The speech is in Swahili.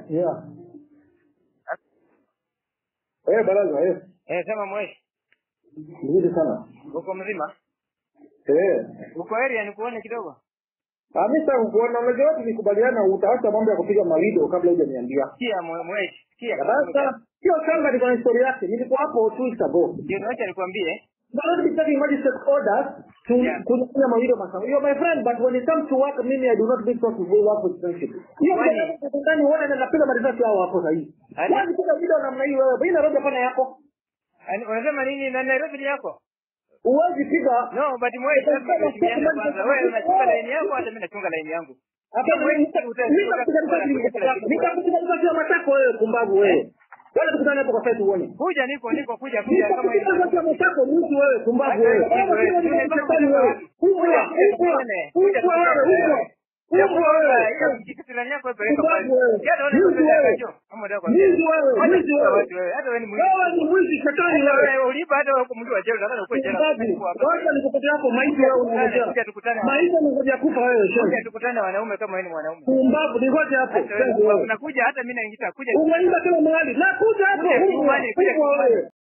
Yeah. Eh, baraza, eh. Eh, sema mweshi. Nzuri sana. Uko mzima? Eh. Uko area nikuone kidogo? Ah, mimi sasa kuona unajua watu nikubaliana utaacha mambo ya kupiga malido kabla hujaniambia. Sikia mwe- mweshi. Sikia. Sasa hiyo shamba ni kwa historia yake. Nilikuwa hapo two weeks ago. Ndio niacha nikwambie. But not be taking magistrate orders to Yeah. kufanya malido masawa. You're my friend but when it comes to work mimi I do not think so to go work with friendship. Hiyo Kwani- kwa ndani uone na napiga marisasi hao hapo sasa hivi. Ani- Kwani piga video namna hii wewe? Bina roja pana yako. Ani- Unasema nini na Nairobi ni yako? Uwezi piga No, but mweshi lazima tuheshimiane kwanza. Wewe unachunga laini yako hata mimi nachunga laini yangu. nitakupiga risasi ya matako wewe kumbavu wewe. Wala tukutane hapo kwa site uone. Kuja niko niko kuja kuja kama hivi. Nitakupiga risasi ya matako mtu wewe kumbavu wewe. Wewe wewe wewe. Mbwa wewe. Mbwa wewe. Kitu yako peleka Kumbavu pale. wewe. Hata wewe Mwizi wewe. ni kama ndio kwa. Mwizi wewe. Mwizi wewe. Hata wewe ni mwizi. Wewe ni mwizi shetani wewe. Wewe ulipa hata wewe kumjua jela hata uko jela. Kumbavu. Wacha nikupatie hapo maiti wewe unangojea. Kuja tukutane. Maiti unangojea kufa wewe Kuja shemu. tukutane wanaume kama wewe ni mwanaume. Kumbavu ningoje hapo. Hata Shenzi wewe wewe. unakuja hata mimi naingia kuja. Umeimba kila mahali. Na kuja hapo. Kuja Mbwa Kilimani, kuja Mbwa Kilimani. wewe.